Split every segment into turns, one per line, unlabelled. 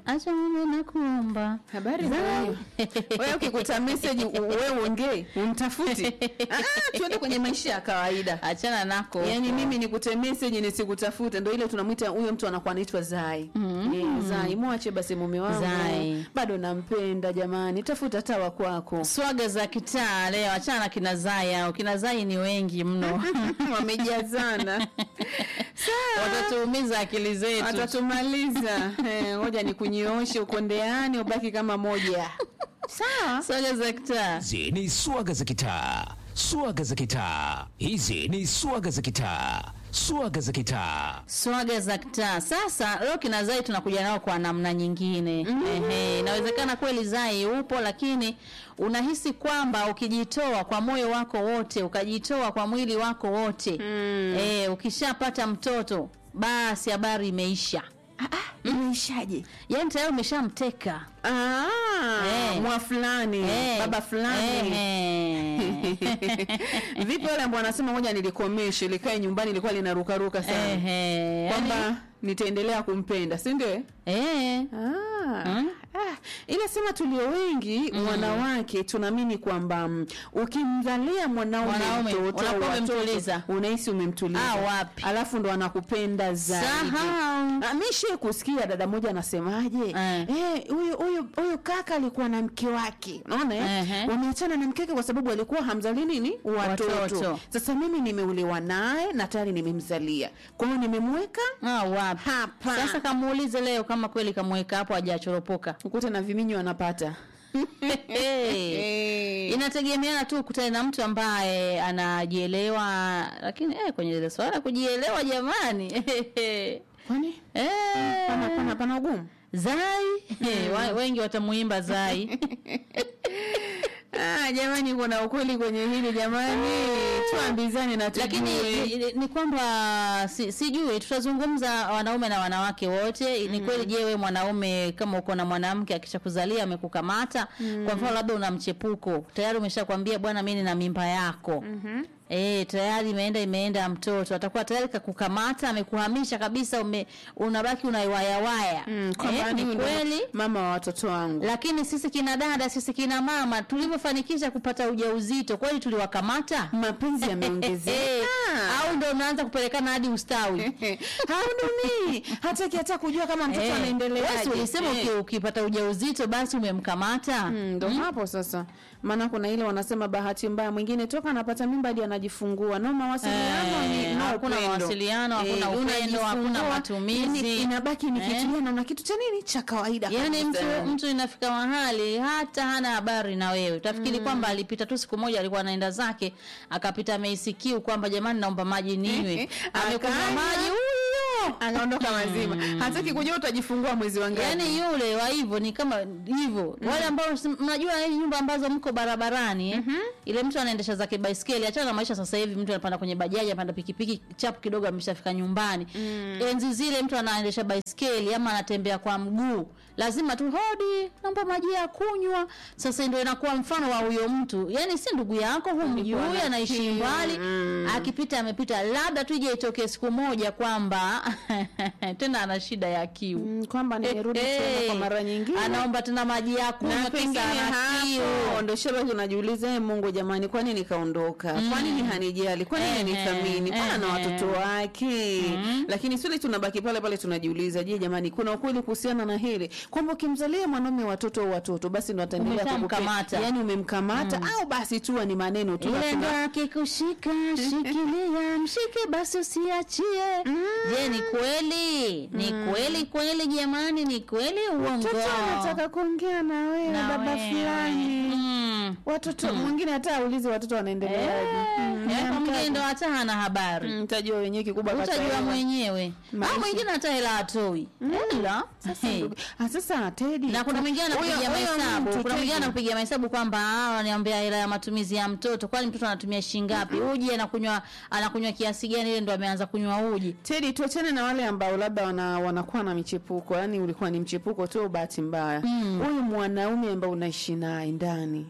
acha mimi nakuomba
Habari za wewe. Wewe ukikuta message u- wewe uongee, umtafuti. Ah, tuende kwenye maisha ya kawaida.
achana nako
Yaani mimi nikute message nisikutafute ndio ile tunamwita huyo mtu anakuwa anaitwa Zai. Mm. Eh, Zai, mwache basi mume wangu.
Zai.
Bado nampenda jamani. Tafuta tawa kwako.
swaga za kitaa leo achana na kina zai au kina zai ni wengi mno
Wamejazana. Sawa.
watatuumiza akili zetu
Atatumaliza. Eh, ngoja nikunyooshe ukondeani ubaki kama moja. Sawa.
swaga za kitaa
Hizi ni swaga za kitaa, swaga za kitaa. Hizi ni swaga za kitaa, swaga za kitaa.
swaga za kitaa sasa leo kina zai tunakuja nao kwa namna nyingine Ehe, inawezekana kweli zai upo lakini unahisi kwamba ukijitoa kwa moyo wako wote ukajitoa kwa mwili wako wote mm. e, ukishapata mtoto basi habari imeisha
Imeishaje?
yaani tayari umeshamteka
Ah,
Eh.
mwa fulani,
Eh,
baba fulani.
ehe.
Vipi wale ambao wanasema moja nilikomeshe likae nyumbani ilikuwa linarukaruka sana.
Ehe,
Kwamba
yaani-
nitaendelea kumpenda, si ndio?
Eh.
Ah.
Mm.
Ah, ila sema tulio wengi wanawake tunaamini kwamba mm, ukimzalia mwanaume
Mwanaume,
mtoto au
unakuwa
watoto,
umemtuliza.
unahisi umemtuliza.
Ah, wapi.
Alafu ndo anakupenda zaidi.
Sahau.
Ah, mi shie kusikia dada moja anasemaje
Eh.
eh, huyu huyu huyu kaka alikuwa na mke wake unaona eh?
Ehe.
wameachana na mke wake kwa sababu alikuwa hamzali nini watoto.
Watoto.
sasa mimi nimeuliwa naye na tayari nimemzalia kwa hiyo nimemweka
Ah, wapi
Hapa.
sasa kamuulize leo kama kweli kamweka hapo hajachoropoka
ukute na viminyo anapata
hey. inategemeana tu ukutane na mtu ambaye anajielewa lakini eh, kwenye ile swala la kujielewa jamani
kwani
eh,
pana, pana, pana ugumu
zai eh, wa- wengi watamuimba zai
ah, jamani kuna ukweli kwenye hili jamani tuambizane na
lakini
tujue.
ni, ni kwamba si, sijui tutazungumza wanaume na wanawake wote ni kweli je we mwanaume kama uko na mwanamke akishakuzalia amekukamata kwa mfano labda una mchepuko tayari umeshakwambia bwana mi nina mimba yako Eh, tayari imeenda imeenda mtoto atakuwa tayari kakukamata amekuhamisha kabisa ume, unabaki unaiwayawaya
Mm, kwamba
eh, ni
huyu ndo
kweli
mama wa watoto wangu
lakini sisi kina dada sisi kina mama tulivyofanikisha kupata ujauzito kweli tuliwakamata
mapenzi
Eh,
yameongezeka
au ndo mnaanza kupelekana hadi ustawi
haudumii hataki hata kujua kama mtoto
Eh,
anaendelea
wewe si ulisema uki- ukipata ujauzito basi umemkamata
ndo hapo sasa maana kuna ile wanasema bahati mbaya mwingine toka anapata mimba hadi anajifungua no mawasiliano
Eh,
ni no
hakuna
upendo.
mawasiliano, hakuna upendo,
unajifungua,
hakuna matumizi.
yani inabaki ni kitu
Eh.
yani na kitu cha nini cha kawaida
yaani mtu
kabisa.
mtu inafika mahali hata hana habari na wewe utafikiri kwamba alipita tu siku moja alikuwa anaenda zake akapita ameisikiu kwamba jamani naomba maji ninywe amekunywa
Akanywa.
maji huyo
anaondoka mazima hataki kujua utajifungua mwezi wa ngapi
yaani yule wa hivyo ni kama hivyo wale ambao si- mnajua hizi nyumba ambazo mko barabarani eh? ile mtu anaendesha zake baiskeli achana na maisha sasa hivi mtu anapanda kwenye bajaji anapanda pikipiki chapu kidogo ameshafika nyumbani enzi zile mtu anaendesha baiskeli ama anatembea kwa mguu lazima tu hodi naomba maji ya kunywa sasa ndio inakuwa mfano wa huyo mtu yaani si ndugu yako humjui
na
anaishi
kiu.
mbali akipita amepita labda tu ije itokee siku moja kwamba tena ana shida ya kiu
Mm, kwamba nimerudi
Eh,
tena
eh,
kwa mara nyingine
anaomba tena maji ya kunywa
na
kisa
pengine
ana
hapo
kiu
ndo shaba unajiuliza "Eh, Mungu jamani, kwa nini kaondoka? Kwa nini hanijali? Kwa nini
Ehe,
nithamini? Kwa na
ehe.
watoto wake. Lakini swali tunabaki pale pale tunajiuliza, je, jamani, kuna ukweli kuhusiana na hili kwamba ukimzalia mwanaume watoto au watoto basi ndo ataendelea
Umeshamkamata.
kukupe- yani umemkamata au basi tu ni maneno tu
ile
lakini-
ndo akikushika shikilia mshike basi usiachie je ni kweli ni kweli kweli jamani ni kweli uongo
mtoto anataka kuongea na wewe
Na
baba
wewe.
fulani.
Mm.
Watoto mwingine hata aulize watoto wanaendeleaje. Mm,
Eh,
amka-
mwingine ndo hata hana habari
Mm, Mtajua wenyewe kikubwa
utajua
kataelewa.
mwenyewe
Maisha.
au mwingine hata hela atoi hela Hey.
Ah, sasa Teddy,
na kuna mwingine anakupigia
huyo- huyo
mahesabu
mtu,
kuna mwingine
Teddy.
anakupigia mahesabu kwamba "Ah, wananiambia hela ya matumizi ya mtoto kwani mtoto anatumia shilingi ngapi uji anakunywa anakunywa kiasi gani ile ndo ameanza kunywa uji
Teddy, tuachane na wale ambao labda wana, wanakuwa na michepuko, yani ulikuwa ni mchepuko tu, bahati mbaya. Huyu mwanaume ambao unaishi naye ndani,
Mhm.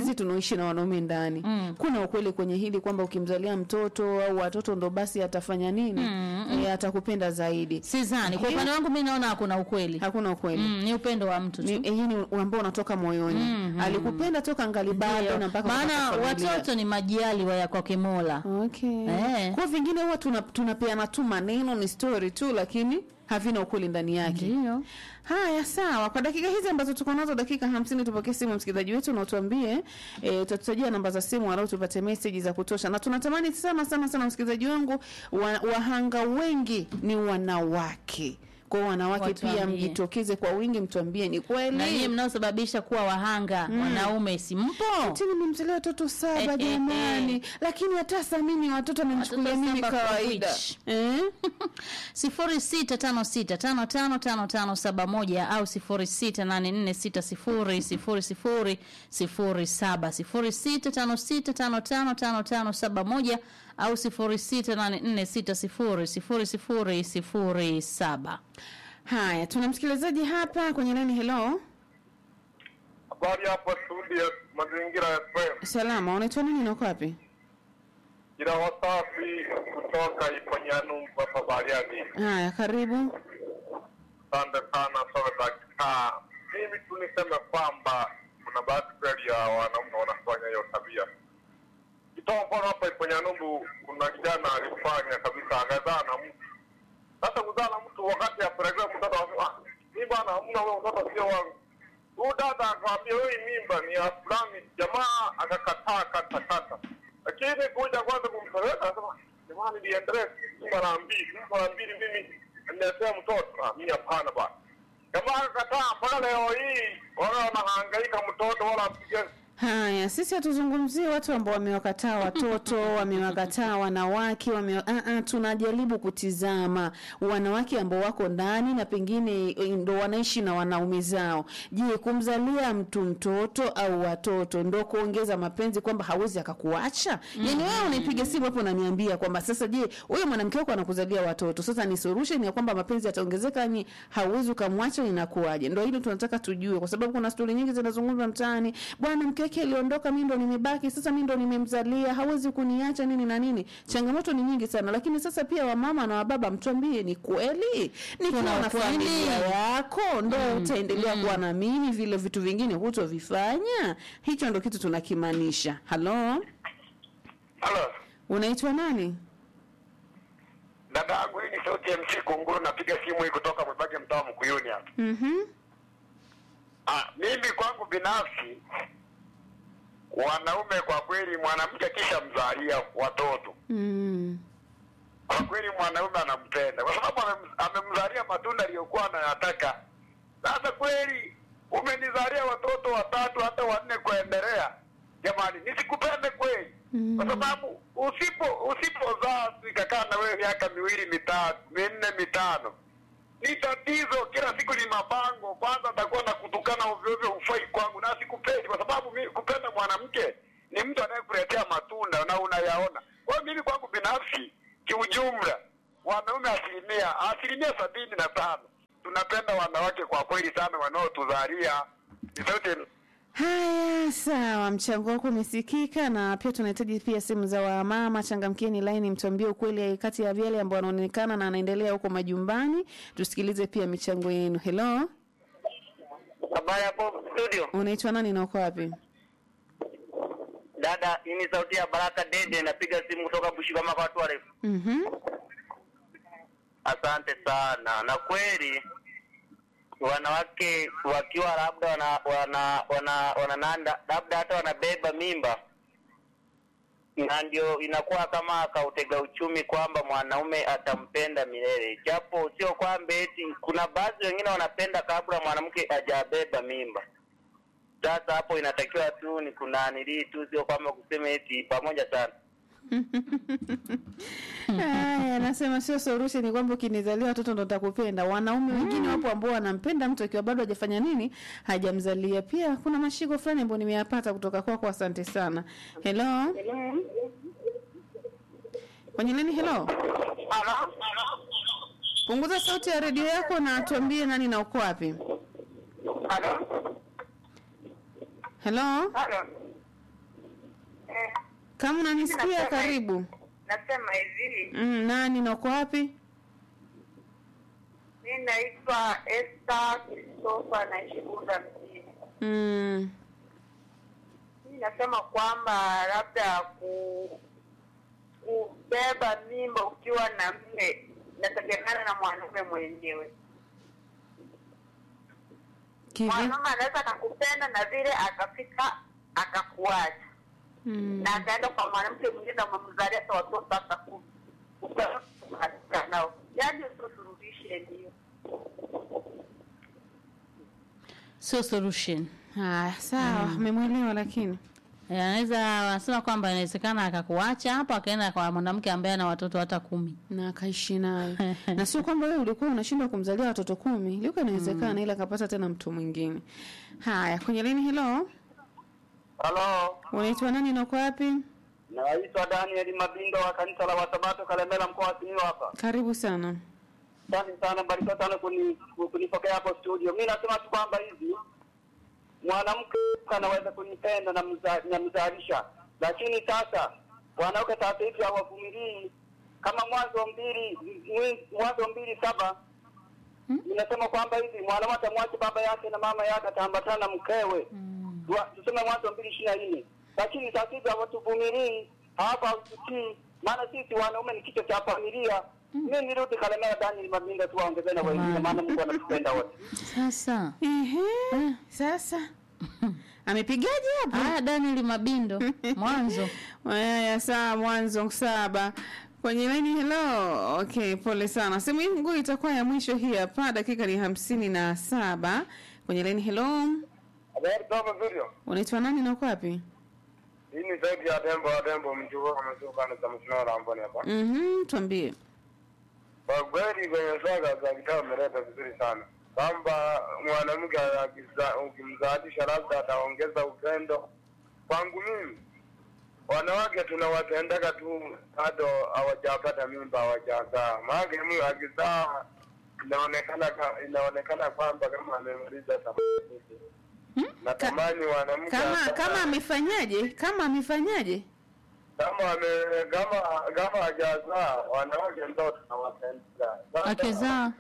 sisi tunaoishi na wanaume ndani
Mm.
kuna ukweli kwenye hili kwamba ukimzalia mtoto au watoto ndo basi atafanya nini
Mm,
e, atakupenda zaidi
Sidhani. Kwa
Eh.
upande wangu mimi naona hakuna ukweli.
hakuna ukweli
Mm, ni upendo wa mtu
ni,
tu.
eh, hii ni ambao unatoka moyoni
Mhm.
alikupenda toka ngali bado
Ndio.
na mpaka
Maana
kupata familia.
watoto ni majaliwa ya kwake Mola.
Okay.
Eh.
Kwa vingine huwa tuna- tunapeana tu maneno ni story tu lakini havina ukweli ndani yake.
Ndio.
Haya, sawa. Kwa dakika hizi ambazo tuko nazo, dakika hamsini, tupokee simu msikilizaji wetu na utuambie, e, utatutajia namba za simu walau tupate message za kutosha, na tunatamani sana sana sana, msikilizaji wangu, wa, wahanga wengi ni wanawake. Kwa hiyo wanawake
Watuambie.
pia mjitokeze kwa wingi, mtuambie ni
Na nyinyi
kweli
mnaosababisha kuwa wahanga wanaume si mpo?
Ati nimemzalia watoto saba
Eh, eh,
jamani,
eh.
lakini hata saa mimi watoto amenichukulia
Watoto
mimi
saba kwa
kawaida
which?
eh?
sifuri sita tano sita tano tano tano tano saba moja au sifuri sita nane nne sita sifuri sifuri sifuri sifuri saba sifuri sita tano sita tano tano tano tano saba moja au sifuri sita nane nne sita sifuri sifuri sifuri sifuri saba.
Haya, tuna msikilizaji hapa kwenye laini. Hello,
Habari hapo studio Mazingira FM.
salama, unaitwa nani na uko wapi?
Jina wasafi kutoka Iponyanu hapa Bariadi.
Haya, karibu.
Asante sana sana dakika. Mimi tu niseme kwamba kuna baadhi kweli ya wanaume wanafanya hiyo tabia. Kitoa mfano hapa Iponyanumbu, kuna kijana alifanya kabisa, akazaa na mtu. Sasa kuzaa na mtu wakati apelekea mtoto anasema, "Ah, mimi bwana, hamna huyo mtoto sio wangu. Huyu dada akamwambia wewe mimba ni ya fulani, jamaa akakataa kata kata. Lakini kuja kwanza kumpeleka anasema, jamani niendelee mara mbili, mara mbili mimi niletea mtoto. Ah, mimi hapana bwana. Jamaa akakataa mpaka leo hii wala wanahangaika mtoto wala apige
Haya, sisi hatuzungumzie watu ambao wamewakataa watoto, wamewakataa wanawake, wame uh -uh, tunajaribu kutizama wanawake ambao wako ndani na pengine eh, ndo wanaishi na wanaume zao. Je, kumzalia mtu mtoto au watoto ndo kuongeza mapenzi kwamba hawezi akakuacha? Yaani wewe unaipiga simu hapo unaniambia kwamba sasa, je, huyo mwanamke wako anakuzalia watoto, sasa ni solution ya kwamba mapenzi yataongezeka, ni hauwezi ukamwacha, inakuwaje? Ndo hilo tunataka tujue, kwa sababu kuna stori nyingi zinazungumzwa mtaani, bwana mke wake aliondoka, mimi ndo nimebaki, sasa mimi ndo nimemzalia, hawezi kuniacha nini na nini. Changamoto ni nyingi sana, lakini sasa pia wamama na wababa, mtuambie ni kweli, nikiwa
Kuna
na
ukweli.
familia yako ndo utaendelea kuwa na mimi, vile vitu vingine hutovifanya. Hicho ndo kitu tunakimaanisha. Halo,
Halo.
unaitwa nani?
Dada yangu hii ni sauti ya MC Kunguru, napiga simu hii kutoka Mwebage mtaa wa Mkuyuni hapa.
Mhm.
Ah, mimi kwangu binafsi wanaume kwa kweli, mwanamke kisha mzalia watoto,
Mm.
kwa kweli mwanaume anampenda kwa sababu amem- amemzalia matunda aliyokuwa anayataka. Sasa kweli umenizalia watoto watatu hata wanne kuendelea, jamani, nisikupende kweli? Kwa sababu usipo usipozaa nikakaa na wewe miaka miwili mitatu minne mitano ni tatizo. Kila siku ni mabango. Kwanza atakuwa na kutukana ovyo ovyo, hufai kwangu na sikupendi, kwa sababu mimi kupenda mwanamke ni mtu anayekuletea matunda na unayaona. Kwa hiyo mimi kwangu binafsi, kiujumla, wanaume asilimia asilimia sabini na tano tunapenda wanawake kwa kweli sana, wanaotuzalia ni sauti
Haya, sawa, mchango wako umesikika, na pia tunahitaji pia simu za wamama. Changamkieni laini, mtuambie ukweli kati ya yale ambao wanaonekana na anaendelea huko majumbani. Tusikilize pia michango yenu. Hello,
Habari hapo studio.
unaitwa nani na uko wapi?
Dada, hii ni sauti ya Baraka Dede, napiga simu kutoka Bushigama kwa watu warefu.
Mhm.
Asante sana. Na kweli wanawake wakiwa labda wana wana wana, wana nanda, labda hata wanabeba mimba, na ndio inakuwa kama kautega uchumi kwamba mwanaume atampenda milele, japo sio kwamba eti. Kuna baadhi wengine wanapenda kabla mwanamke hajabeba mimba. Sasa hapo inatakiwa tu ni kunanilii tu, sio kwamba kusema eti pamoja sana.
Haya, nasema sio solution ni kwamba ukinizalia watoto ndo nitakupenda. Wanaume wengine wapo ambao wanampenda mtu akiwa bado hajafanya nini, hajamzalia. Pia kuna mashiko fulani ambayo nimeyapata kutoka kwako, asante sana. Hello, kwenye nini? Hello, punguza sauti ya redio yako na tuambie nani na uko wapi. Hello, Kama unanisikia
Nasema-
karibu.
Nasema hivi,
Mm, nani na uko wapi?
mi naitwa Esther Christopher naishi Bunda mjini.
Mm.
Mi nasema kwamba labda ku kubeba mimba ukiwa na mme inategemeana na mwanaume mwenyewe.
Kivi?
Mwanaume anaweza akakupenda na vile akafika akakuacha
Mm.
na akaenda kwa mwanamke mwingine na umemzalia hata watoto hata kumi ukakaa nao, yaani usisurudishe ndio
sio solution
Haya, sawa, umemwelewa lakini.
Eh, anaweza wanasema kwamba inawezekana akakuacha hapo akaenda kwa mwanamke ambaye ana watoto hata kumi
na akaishi naye na sio kwamba wewe ulikuwa unashindwa kumzalia watoto kumi liko inawezekana ila akapata tena mtu mwingine haya kwenye lini hilo
Halo,
unaitwa nani na uko wapi
naitwa Daniel Mabindo wa kanisa la Wasabato Kalemela, mkoa wa Simiyu hapa.
karibu sana
Asante sana, barikiwa sana kuni- kunipokea hapo studio. Mi nasema tu kwamba hivi mwanamke anaweza kunipenda na mza- na mzalisha, lakini sasa wanawake sasa hivi hawavumilii. Kama Mwanzo mbili mwi- Mwanzo mbili saba inasema kwamba hivi mwanamke atamwacha baba yake na mama yake ataambatana na mkewe Dua- tuseme Mwanzo mbili ishirini na nne lakini sasa hivi hawatuvumilii, hawapa hausikii, maana sisi wanaume ni kichwa cha familia. Mi nirudi Kalemera, Daniel Mabindo tu waongezee na wengine, maana Mungu anatupenda wote.
sasa
Ehe, sasa amepigaje hapo
haya daniel mabindo mwanzo
haya saa mwanzo saba kwenye laini hello okay pole sana sehemu hii nguu itakuwa ya mwisho hii hapa dakika ni hamsini na saba kwenye laini hello
Habari kama vile.
unaitwa nani na uko wapi
Hii ni zaidi ya tembo wa tembo mjukuu kama sio kana za mshino la mboni hapa.
mhm tuambie
Kwa kweli kwenye swaga za kitabu umeleta vizuri sana. Kwamba mwanamke akiza- ukimzalisha labda ataongeza upendo. Kwangu mimi wanawake tunawatendeka tu bado hawajapata mimba hawajazaa. Maana mtu akizaa inaonekana ka- inaonekana kwamba kama amemaliza thamani. Natamani wanamke
kama
hata-
kama amefanyaje kama amefanyaje
kama ame kama kama hajazaa wanawake ndo tunawapenda. Sasa,
Akizaa?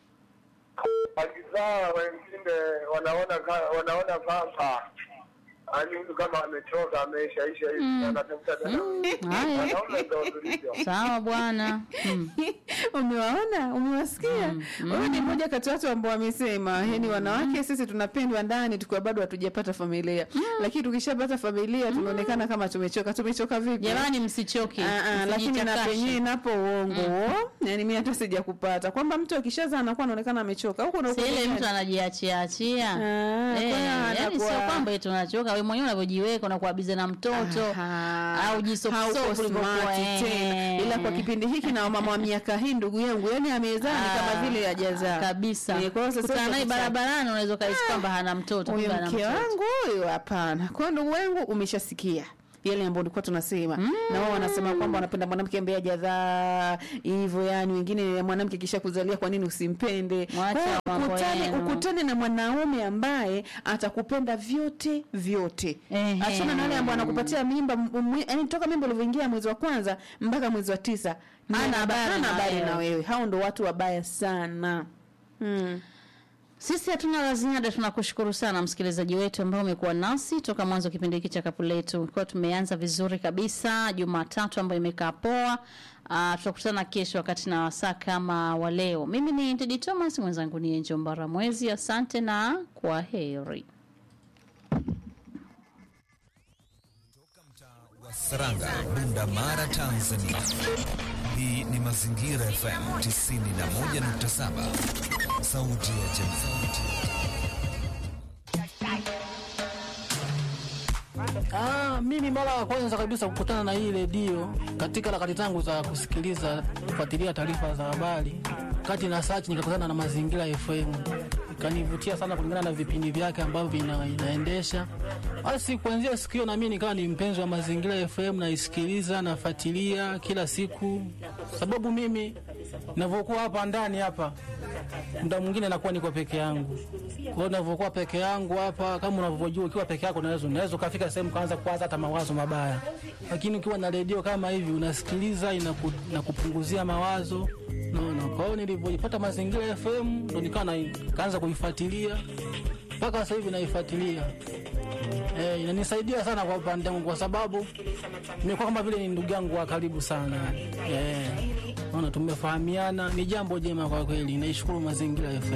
akizaa wengine wanaona ka- wanaona kwamba ani mtu kama amechoka ameishaisha hivi anatafuta tena
haya
wanaume ndo tulivyo.
sawa bwana mm.
umewaona umewasikia huyu ni mmoja kati ya watu ambao wamesema yani wanawake sisi tunapendwa ndani tukiwa bado hatujapata familia lakini tukishapata familia tunaonekana kama tumechoka tumechoka vipi
jamani msichoke
Ah, ah, lakini na
msijichakashe.
penyewe napo uongo yani mi hata sija kupata kwamba mtu akishazaa anakuwa anaonekana amechoka huku na
Si
huku
ile
duniani.
mtu anajiachiachia
Ah,
Eh,
kwa hiyo
yani
anakuwa-
sio kwamba eti unachoka wewe mwenyewe unavyojiweka unakuwa bize na mtoto
Aha.
au jisofu
Hauko
sofu ulivyokuwa,
smart
eh.
tena ila kwa kipindi hiki na mama wa miaka hii ndugu yangu yani amezaa ni
Ah,
kama vile hajazaa
kabisa
Eh, kwa hiyo sasa
kutana naye
hivi
barabarani unaweza kaisi kwamba hana mtoto
huyo
kumbe ana
mke
mtoto.
wangu huyo hapana kwa hiyo ndugu wangu umeshasikia yale ambayo ulikuwa tunasema na wao wanasema kwamba wanapenda mwanamke ambaye hajadhaa hivyo yani wengine mwanamke kisha kuzalia kwa nini usimpende
Mwacha
Kwa hiyo
mambo
ukutane,
yenu.
ukutane na mwanaume ambaye atakupenda vyote vyote
Ehe.
achana na wale ambao anakupatia mimba m- mwe- yani toka mimba ulivyoingia mwezi wa kwanza mpaka mwezi wa tisa
Hana habari
hana
na
habari
wewe.
na wewe hao ndo watu wabaya sana hmm.
sisi hatuna la ziada tunakushukuru sana msikilizaji wetu ambao umekuwa nasi toka mwanzo wa kipindi hiki cha kapu letu kwa tumeanza vizuri kabisa jumatatu ambayo imekaa poa Uh, tutakutana kesho wakati na wasaa kama wa leo mimi ni tedi thomas mwenzangu ni enjo mbaramwezi asante na kwa heri
Saranga, Bunda Mara, Tanzania. Hii ni Mazingira FM 91.7, sauti ya jamii.
Ah, mimi mara ya kwanza kabisa kukutana na hii redio katika harakati zangu za kusikiliza kufuatilia taarifa za habari, kati na search nikakutana na Mazingira FM, ikanivutia sana kulingana na vipindi vyake ambavyo vina, inaendesha. Basi kuanzia siku hiyo na mimi nikawa ni mpenzi wa Mazingira FM, naisikiliza nafuatilia kila siku, sababu mimi ninavyokuwa hapa ndani hapa muda mwingine nakuwa niko peke yangu. Kwa hiyo ninavyokuwa peke yangu hapa, kama unavyojua, ukiwa peke yako unaweza unaweza ukafika sehemu kaanza kuwaza hata mawazo mabaya, lakini ukiwa na redio kama hivi unasikiliza, inaku, inakupunguzia mawazo naona. Kwa hiyo nilivyojipata Mazingira FM ndo nikawa na- kaanza kuifuatilia mpaka sasa hivi naifuatilia. Eh, inanisaidia sana kwa upande wangu kwa sababu nimekuwa kama vile ni ndugu yangu wa karibu sana. Eh, naona tumefahamiana, ni jambo jema kwa kweli. Naishukuru Mazingira FM.